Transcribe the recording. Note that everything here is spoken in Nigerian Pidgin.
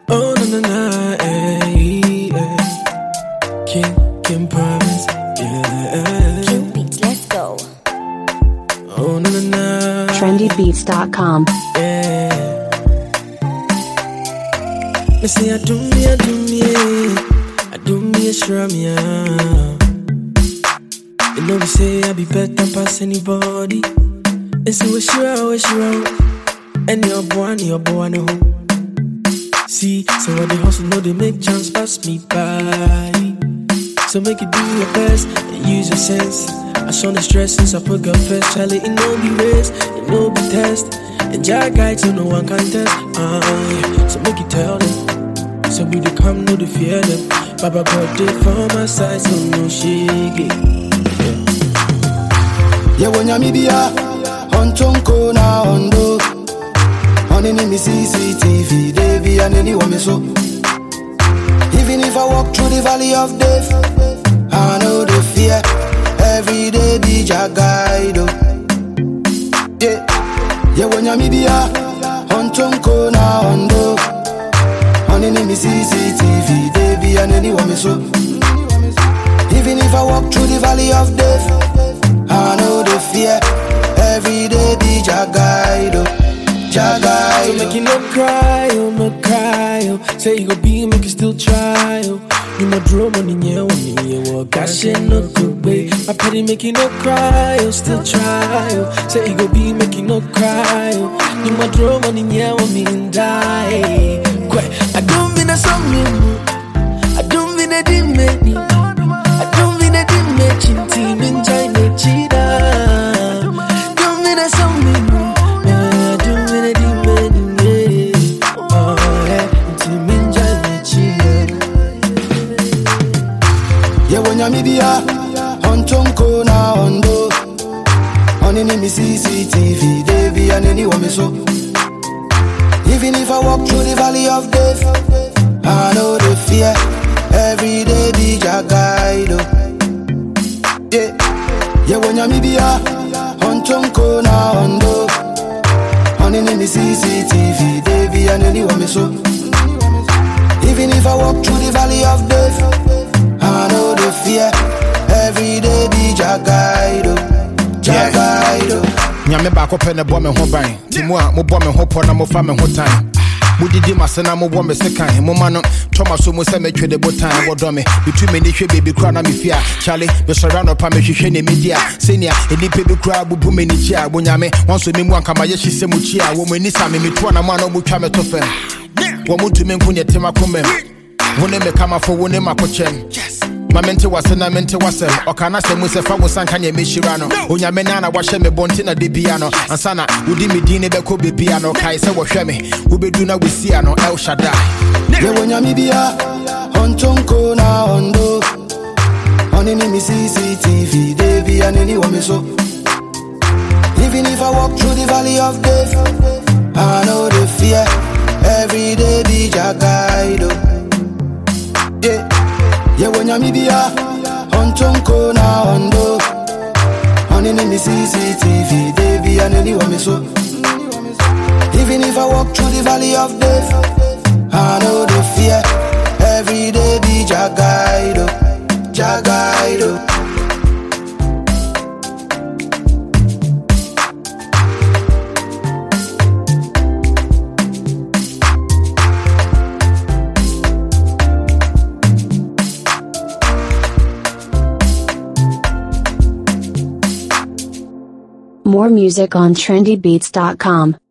Oh na na na, eh, eh. King, King promise, yeah. Q Beats, let's go. Oh na na na, trendybeats.com. yeah. Me say I do me, I do me, I do me a shrum, yeah. You know me say I be better pass anybody. And say we sure, we sure. And your boy, and your boy, no. See, so when they hustle, know they make chance pass me by. So make you do your best and use your sense. I show the stress since I put God first. Charlie, it no be race, it no be test. And Jah guide so no one can test. Uh, yeah. So make you tell them. So we dey come, no the fear them. Baba God dey for my side, so no shake yewo nyame bia ɔntonko na ɔndo ɔne ne me cctv da bia n'ani wɔ me so even if i walk through the valley of death i know the fear every day be jagaido yeah. yewo nyame bia ɔntonko na ɔndo ɔne ne me cctv da bia n'ani wɔ me so even if i walk through the valley of death I know the fear. Every day be Jagaido. So make you Jagaido. no cry, oh no cry, oh. Say you go be, make you still try, oh. You my drum on in your one in your walk. I shit no good way. My petty make you no cry, oh. Still try, oh. Say you go be, make you no cry, oh. You my drum on in your one in die. Quite. I don't mean a song, I don't mean a dimmy. I don't mean a dimmy. Chinti min jaine chida. Don't mean a song, I don't mean a dimmy. Oh yeah, chinti min jaine chida. yewo nyame bia ɔntonko na ɔndo ɔne ne me cctv da bia n'ani wɔ me so even if i walk through the valley of death i know the fear every day be jagaido yeah. yewo nyame bia ɔntonko na ɔndo ɔne ne me cctv da bia n'ani wɔ me so even if i walk through the valley of death I know the fear. Every day be Jagaido. Jagaido. nyame baako pɛ ne bɔ me ho ban nti mu a mobɔ me ho pɔ na mofa me ho tan modidi mase na mobɔ me se kan moma no tɔma so mu sɛ metwe de botan wɔdɔ me metu m'ani hwɛ baabi kora na mefie a kyale mesɔre anɔpa mehwehwɛ ne medi a sɛnea nnipa bi koraa bubu m'ani kyi a bonyame wɔnso me mu ankamayɛ hye sɛ mu kyi a wɔ mu ani sa me metoa na mu a na ɔmutwa me to fam wɔ mo ntumi nko nyɛ tem akomam wo ne me kamafo wo ne makokyɛm ma mente wase na mente wasɛm ɔka na sɛ mu sɛ fa wo sanka neɛ mɛhyira no onyame na na wahyɛ me bɔnte na de bia no ansa na wodi me din ne bɛkɔ bebia no kae sɛ wɔhwɛ me wobɛdu na wosia no el shaddai Yewo nyami bia. Ontonko na ondo. Oni ni mi CCTV. They be an any woman so. Even if I walk through the valley of death, I know the fear. Every day be Jagaido. Yeah. Yewo nyami bia. Ontonko na ondo. Oni ni mi CCTV. They be an any woman so. Even if I walk through the valley of death, I know the fear. Every day be Jagaido, Jagaido. More music on trendybeats.com.